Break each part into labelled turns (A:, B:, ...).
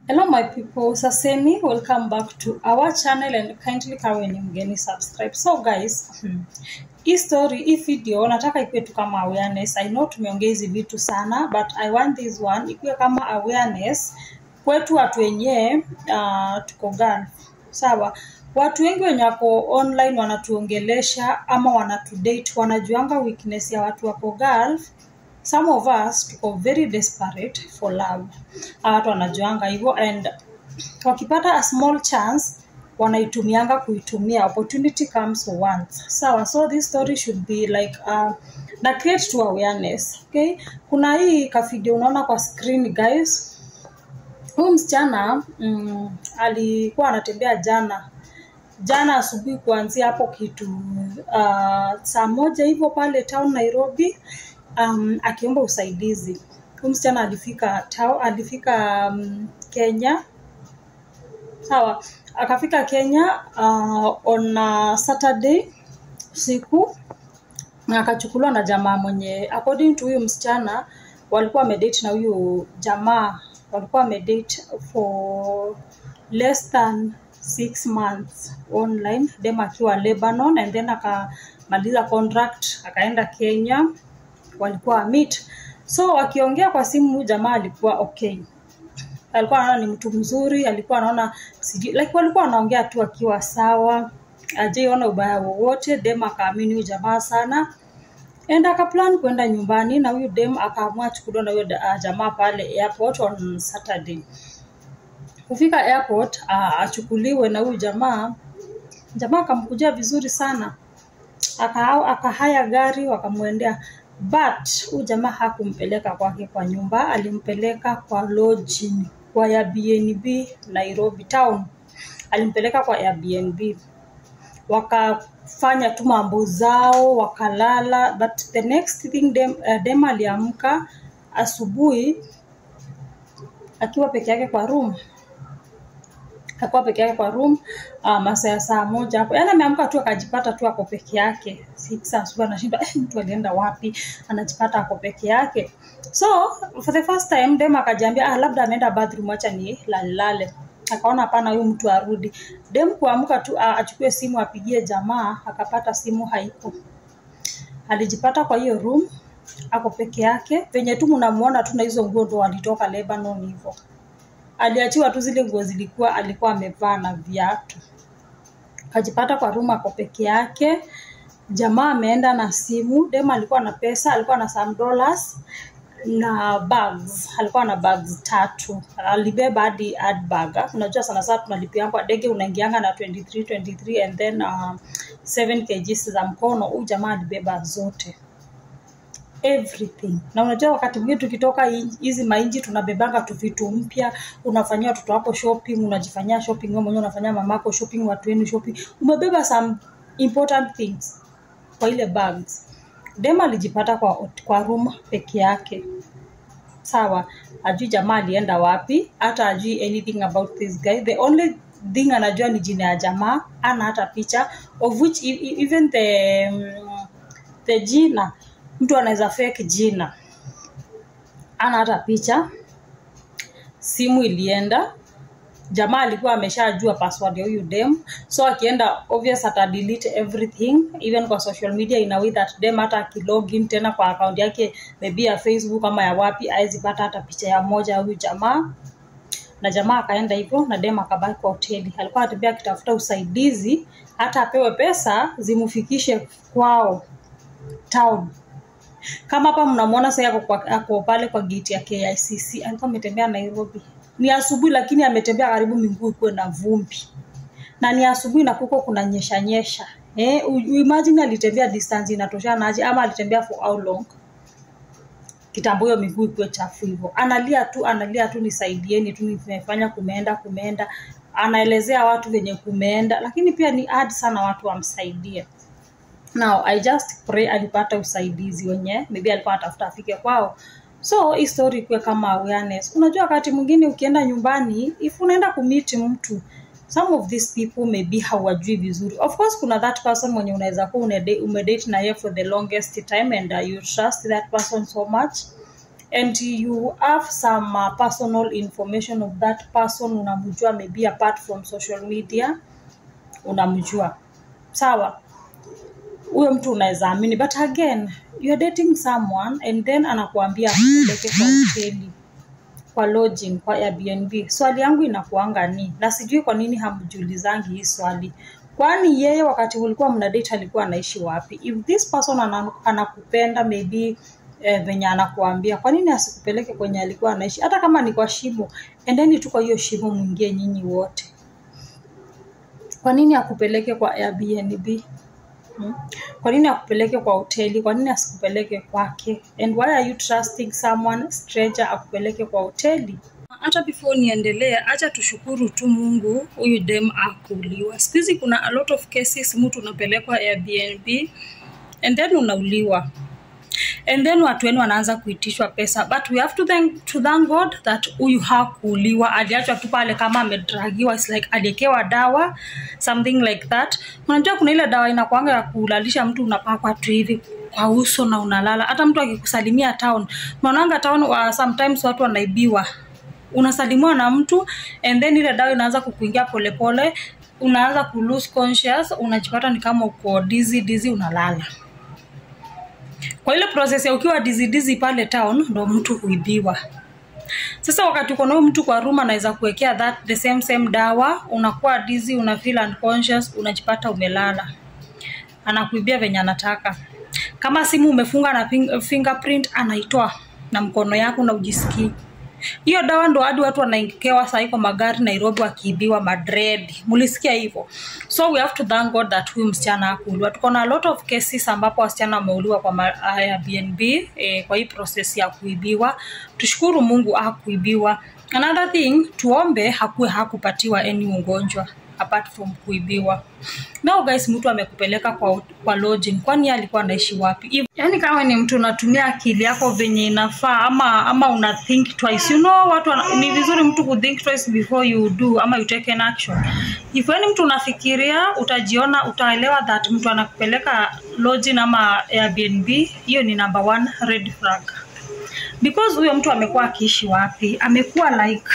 A: Hello my people, Saseni, welcome back to our channel and kindly kawe ni mgeni subscribe. So guys, hmm, hii story, hii video nataka ikuwe tu kama awareness. I know tumeongea hizi vitu sana but I want this one ikuwe kama awareness kwetu watu wenyewe uh, tuko Gulf. Sawa, watu wengi wenye wako online wanatuongelesha ama wanatudate, wanajuanga weakness ya watu wako Gulf some of us tuko very desperate for love Hawa watu wanajuanga hivyo and wakipata a small chance wanaitumianga kuitumia opportunity comes once sawa so this story should be like uh, na create to awareness okay kuna hii kavideo unaona kwa screen guys huyu msichana mm, alikuwa anatembea jana jana asubuhi kuanzia hapo kitu uh, saa moja hivyo pale town nairobi um, akiomba usaidizi huyu msichana alifika tao, alifika um, kenya sawa akafika kenya uh, on uh, saturday usiku na akachukuliwa na jamaa mwenye according to huyu msichana walikuwa wamedate na huyu jamaa walikuwa wamedate for less than six months online dem akiwa lebanon and then akamaliza contract akaenda kenya walikuwa meet so wakiongea kwa simu huyu jamaa alikuwa okay alikuwa anaona ni mtu mzuri alikuwa anaona sijui like walikuwa wanaongea tu akiwa sawa ajaiona ubaya wowote dem akaamini huyu jamaa sana and akaplan kwenda nyumbani na huyu dem akaamua chukuliwa na huyo uh, jamaa pale airport on saturday kufika airport uh, achukuliwe na huyu jamaa jamaa akamkujia vizuri sana aka akahaya gari wakamwendea but huyu jamaa hakumpeleka kwake kwa nyumba alimpeleka kwa lodging kwa Airbnb Nairobi town alimpeleka kwa Airbnb wakafanya tu mambo zao wakalala but the next thing dem, uh, dem aliamka asubuhi akiwa peke yake kwa room akakuwa peke yake kwa room uh, masaa ya saa moja hapo yaani ameamka tu akajipata tu ako peke yake six asubuhi anashinda eh, mtu alienda wapi anajipata ako peke yake so for the first time dem akajiambia ah, labda ameenda bathroom acha ni lalilale akaona hapana huyu mtu arudi dem kuamka tu ah, achukue simu apigie jamaa akapata simu haiko alijipata kwa hiyo room ako peke yake venye tu mnamuona tu na hizo nguo ndo walitoka lebanon hivyo aliachiwa tu zile nguo zilikuwa alikuwa amevaa na viatu akajipata kwa room ako peke yake jamaa ameenda na simu dem alikuwa na pesa alikuwa na some dollars na bags alikuwa na bags tatu alibeba hadi handbag unajua sana sana tunalipia kwa dege unaingianga na 23 23 and then uh, 7 kgs za mkono huyu jamaa alibeba zote everything na unajua wakati mwingine tukitoka hizi mainji tunabebanga tu vitu mpya unafanyia watoto wako shopping unajifanyia shopping wewe mwenyewe unafanyia mamako shopping watu wenu shopping umebeba some important things kwa ile bags dem alijipata kwa, kwa room peke yake sawa ajui jamaa alienda wapi hata ajui anything about this guy the only thing anajua ni jina ya jamaa ana hata picha of which even the, the jina mtu anaweza fake jina ana hata picha simu ilienda jamaa alikuwa ameshajua password ya huyu dem so akienda obvious ata delete everything even kwa social media in a way that dem hata akilogin tena kwa account yake maybe ya facebook ama ya wapi awezi pata hata picha ya moja ya huyu jamaa na jamaa akaenda hivyo na dem akabaki kwa hoteli alikuwa anatembea akitafuta usaidizi hata apewe pesa zimfikishe kwao town kama hapa mnamwona sasa ako, ako pale kwa gate ya KICC alikuwa ametembea Nairobi ni asubuhi lakini ametembea karibu miguu ikuwe na vumbi na ni asubuhi na kuko kuna nyesha nyesha eh, imagine alitembea distance inatoshana aje ama alitembea for how long kitambo hiyo miguu ikuwe chafu hivyo analia tu analia tu nisaidieni tu nimefanya kumeenda kumeenda anaelezea watu venye kumeenda lakini pia ni hard sana watu wamsaidie now i just pray alipata usaidizi wenye maybe alikuwa anatafuta afike kwao so hii story ikuwe kama awareness unajua wakati mwingine ukienda nyumbani if unaenda kumiti mtu some of these people maybe hawajui vizuri of course kuna that person mwenye unaweza kuwa umedate na yeye for the longest time and uh, you trust that person so much and you have some uh, personal information of that person unamjua maybe apart from social media unamjua sawa huyo mtu unaweza amini but again you are dating someone and then anakuambia akupeleke kwa hoteli kwa lodging kwa Airbnb. Swali yangu inakuanga ni na sijui kwa nini hamjulizangi hii swali, kwani yeye wakati ulikuwa mna date alikuwa anaishi wapi? If this person ana, anakupenda maybe eh, venye anakuambia, kwa nini asikupeleke kwenye alikuwa anaishi, hata kama ni kwa shimo, endeni tu kwa hiyo shimo mwingie nyinyi wote. Kwa nini akupeleke kwa Airbnb? Hmm? Kwa nini akupeleke kwa hoteli? Kwa nini asikupeleke kwake? And why are you trusting someone stranger akupeleke kwa hoteli? Hata before niendelee, acha tushukuru tu Mungu huyu dem akuuliwa. Siku hizi kuna a lot of cases, mtu unapelekwa Airbnb and then unauliwa and then watu wenu wanaanza kuitishwa pesa but we have to thank, to thank god that huyu hakuuliwa aliachwa tu pale kama amedragiwa It's like aliekewa dawa something like that unajua kuna ile dawa inakwanga ya kulalisha mtu unapakwa tu hivi kwa uso na unalala hata mtu akikusalimia town unaonanga town uh, sometimes watu wanaibiwa unasalimiwa na mtu and then ile dawa inaanza kukuingia polepole unaanza ku lose conscious unajipata ni kama uko dizzy dizzy unalala kwa ile process ya ukiwa dizidizi pale town ndo mtu huibiwa sasa wakati uko na huyu mtu kwa room anaweza kuwekea that the same same dawa unakuwa dizzy una feel unconscious unajipata umelala anakuibia venye anataka kama simu umefunga na ping- fingerprint anaitoa na mkono yako na ujisikii hiyo dawa ndo hadi watu wanaekewa sahii kwa magari nairobi wakiibiwa madred mulisikia hivyo so we have to thank god that huyu msichana akuuliwa tuko na a lot of cases ambapo wasichana wameuliwa kwa ma- airbnb eh, kwa hii process ya kuibiwa tushukuru mungu akuibiwa another thing tuombe hakuwe hakupatiwa any ugonjwa apart from kuibiwa now guys mtu amekupeleka kwa, kwa lodging kwani yeye alikuwa anaishi wapi If, yani kama ni mtu unatumia akili yako venye inafaa ama ama una think twice you know watu wana, ni vizuri mtu ku think twice before you do ama you take an action if yani mtu unafikiria utajiona utaelewa that mtu anakupeleka lodging ama airbnb hiyo ni number one red flag because huyo mtu amekuwa akiishi wapi amekuwa like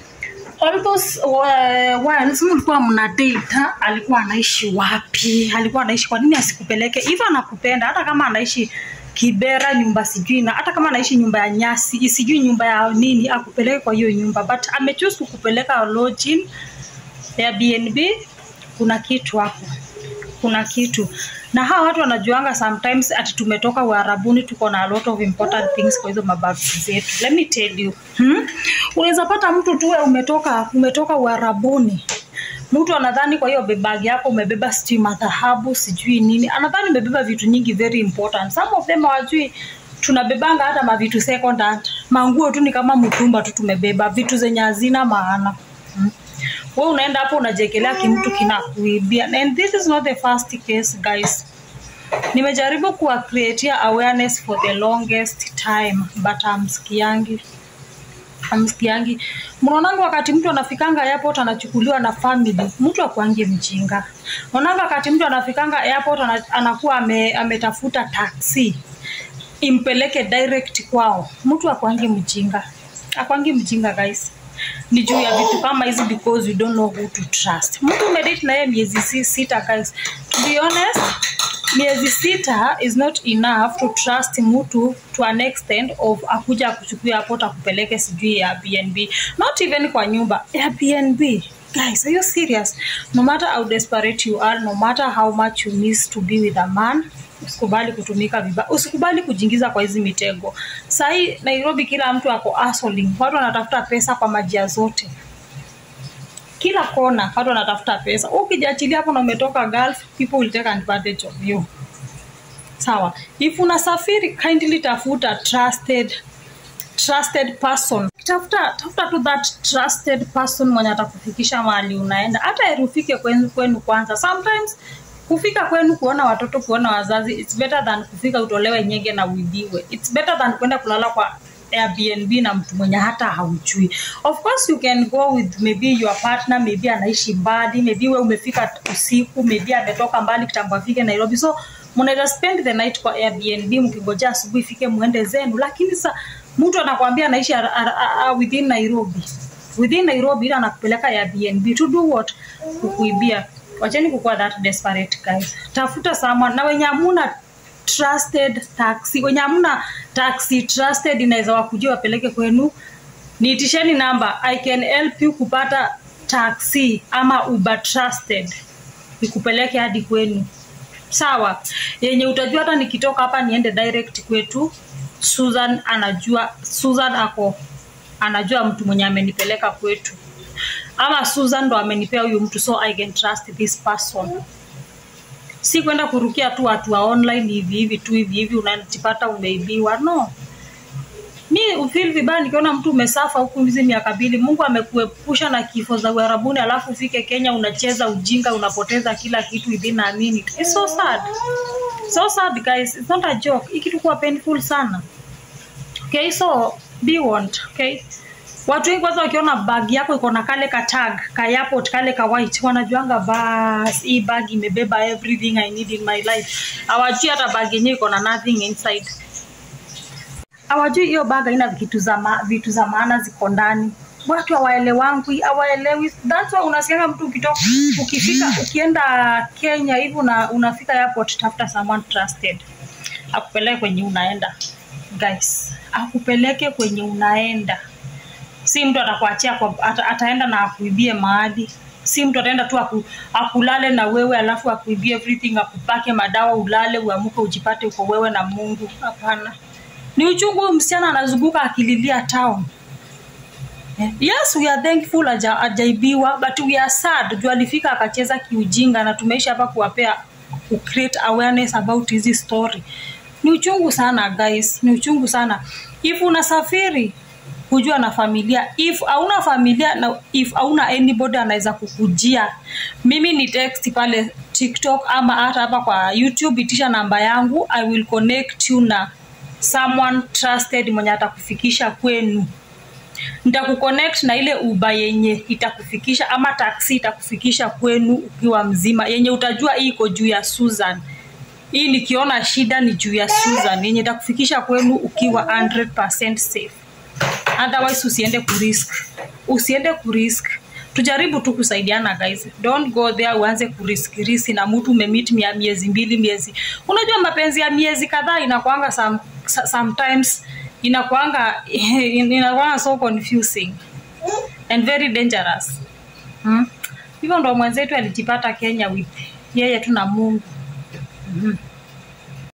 A: all those uh, once mlikuwa mna date ha? alikuwa anaishi wapi alikuwa anaishi kwa nini asikupeleke hivyo anakupenda hata kama anaishi kibera nyumba sijui na hata kama anaishi nyumba ya nyasi sijui nyumba ya nini akupeleke kwa hiyo nyumba but amechoose kukupeleka lodging ya bnb kuna kitu hapo kuna kitu na hawa watu wanajuanga sometimes ati tumetoka uharabuni tuko na a lot of important things kwa hizo mabagi zetu let me tell you hmm? unaweza pata mtu tu wewe umetoka umetoka uharabuni mtu anadhani kwa hiyo bebagi yako umebeba sijui madhahabu sijui nini anadhani umebeba vitu nyingi very important some of them hawajui tunabebanga hata mavitu second hand manguo tu ni kama mtumba tu tumebeba vitu zenye hazina maana hmm? we unaenda hapo unajekelea kimtu kinakuibia and this is not the first case guys nimejaribu kuwa creatia awareness for the longest time but amskiangi amskiangi mnaonanga wakati mtu anafikanga airport anachukuliwa na family mtu akuangi mjinga mnaonanga wakati mtu anafikanga airport ana, anakuwa ame, ametafuta taxi impeleke direct kwao mtu akuangi mjinga akwangi mjinga guys ni juu ya vitu kama hizi because we don't know who to trust mtu umedate na yeye miezi si- sita guys to be honest miezi sita is not enough to trust mtu to an extent of akuja akuchukua hapo takupeleke sijui ya bnb not even kwa nyumba ya bnb guys are you serious no matter how desperate you are no matter how much you miss to be with a man usikubali kutumika vibaya usikubali kujiingiza kwa hizi mitego sahii nairobi kila mtu ako hustling watu wanatafuta pesa kwa majia zote kila kona watu wanatafuta pesa ukijiachilia hapo na umetoka gulf people will take advantage of you sawa if unasafiri kindly tafuta trusted trusted person tafuta tafuta tu that trusted person mwenye atakufikisha mahali unaenda hata heri ufike kwenu, kwenu kwanza sometimes kufika kwenu kuona watoto kuona wazazi it's better than kufika utolewe nyege na uibiwe it's better than kwenda kulala kwa airbnb na mtu mwenye hata haujui of course you can go with maybe your partner maybe anaishi mbali maybe we umefika usiku maybe ametoka mbali kitambo afike nairobi so mnaweza spend the night kwa airbnb mkingojea asubuhi ifike muende zenu lakini sa mtu anakwambia anaishi ar- ar- ar- within nairobi within nairobi ila anakupeleka ya bnb to do what kukuibia wacheni kukuwa that desperate guys tafuta someone na wenye hamuna trusted taxi wenye hamuna taxi trusted inaweza wakujia wapeleke kwenu niitisheni namba i can help you kupata taxi ama uber trusted ikupeleke hadi kwenu sawa yenye utajua hata nikitoka hapa niende direct kwetu susan anajua susan ako anajua mtu mwenye amenipeleka kwetu ama susan ndo amenipea huyu mtu so i can trust this person si kwenda kurukia tu watu wa online hivi hivi tu hivi hivi unajipata umeibiwa no mi ufil vibaya nikiona mtu umesafa huku hizi miaka mbili mungu amekuepusha na kifo za uharabuni alafu ufike kenya unacheza ujinga unapoteza kila kitu within a minute It's so sad so sad guys it's not a joke hii kitu kuwa painful sana okay so be warned okay watu wengi kwanza wakiona bag yako iko na kale ka tag ka airport kale ka white wanajuanga bas hii bag imebeba everything i need in my life hawajui hata bag yenyewe iko na nothing inside hawajui hiyo bag haina vitu za ma, vitu za maana ziko ndani watu hawaelewangwi hawaelewi that's why unasikianga mtu ukitoka ukifika ukienda kenya hivi una, unafika airport tafuta someone trusted akupeleke kwenye unaenda guys akupeleke kwenye unaenda si mtu atakuachia kwa, ata, ataenda na akuibie mahali si mtu ataenda tu aku, akulale na wewe alafu akuibie everything akupake madawa ulale uamuke ujipate uko wewe na mungu hapana ni uchungu huyu msichana anazunguka akililia town yes we are thankful aja, ajaibiwa but we are sad juu alifika akacheza kiujinga na tumeisha hapa kuwapea ku create awareness about hizi story ni uchungu sana guys ni uchungu sana if unasafiri kujua na familia if hauna familia na if hauna anybody anaweza kukujia mimi ni text pale tiktok ama hata hapa kwa youtube itisha namba yangu i will connect you na someone trusted mwenye atakufikisha kwenu nitakuconnect na ile uba yenye itakufikisha ama taksi itakufikisha kwenu ukiwa mzima yenye utajua hii iko juu ya susan hii nikiona shida ni juu ya susan yenye itakufikisha kwenu ukiwa 100% safe otherwise usiende kurisk usiende kurisk tujaribu tu kusaidiana guys don't go there uanze kurisk risi na mtu umemit mia miezi mbili miezi unajua mapenzi ya miezi kadhaa inakwanga some, sometimes inakwanga inakwanga so confusing and very dangerous hmm? hivyo ndo mwenzetu alijipata kenya with yeye tu na mungu mm-hmm.